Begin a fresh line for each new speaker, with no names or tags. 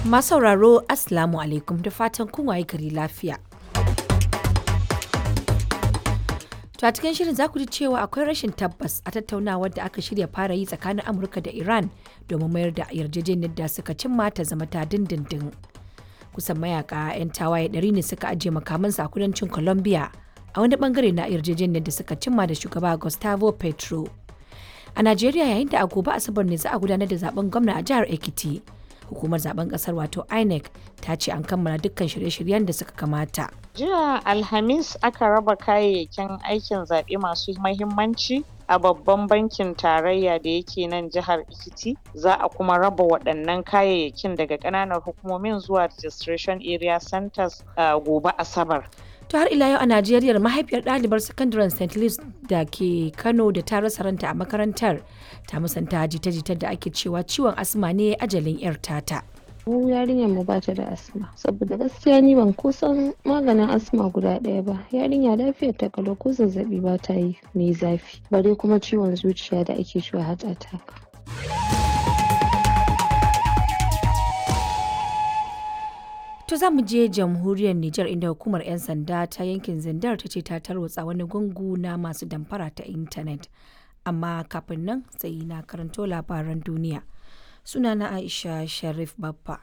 Masu sauraro Assalamu alaikum da fatan kun waye gari lafiya. To a cikin shirin za ku ji cewa akwai rashin tabbas a tattaunawar da aka shirya fara yi tsakanin Amurka da Iran domin mayar da yarjejeniyar da suka cimma ta zama ta dindindin. Kusan mayaka 'yan tawaye ɗari ne suka ajiye makamansu a kudancin Colombia a wani bangare na yarjejeniyar da suka cimma da shugaba Gustavo Petro. A Najeriya yayin da a gobe Asabar ne za a gudanar da zaben gwamna a jihar Ekiti. Hukumar zaben kasar wato INEC ta ce an kammala dukkan shirye-shiryen da suka kamata.
Jiya Alhamis aka raba kayayyakin aikin zaɓe masu mahimmanci a babban bankin tarayya da yake nan jihar Ekiti. Za a kuma raba waɗannan kayayyakin daga ƙananan hukumomin zuwa registration area centers uh, gobe Asabar.
To har ila yau a Najeriya mahaifiyar ɗalibar sakandaren St. Louis da ke Kano da ta rasa ranta a makarantar ta musanta jita-jitar da ake cewa ciwon asma ne ajalin 'yar tata.
mu yarinyar mu bata da asma saboda gaskiya ni ban kusan maganin asma guda ɗaya ba yarinya lafiyar ta kalau ko zazzabi ba ta yi mai zafi bare kuma ciwon zuciya da ake cewa heart attack
To za mu je jamhuriyar Nijar inda hukumar 'yan sanda ta yankin Zindar ta ce ta tarwatsa wani gungu na masu damfara ta intanet. Amma kafin nan sai na karanto labaran duniya. Sunana Aisha Sharif Baffa.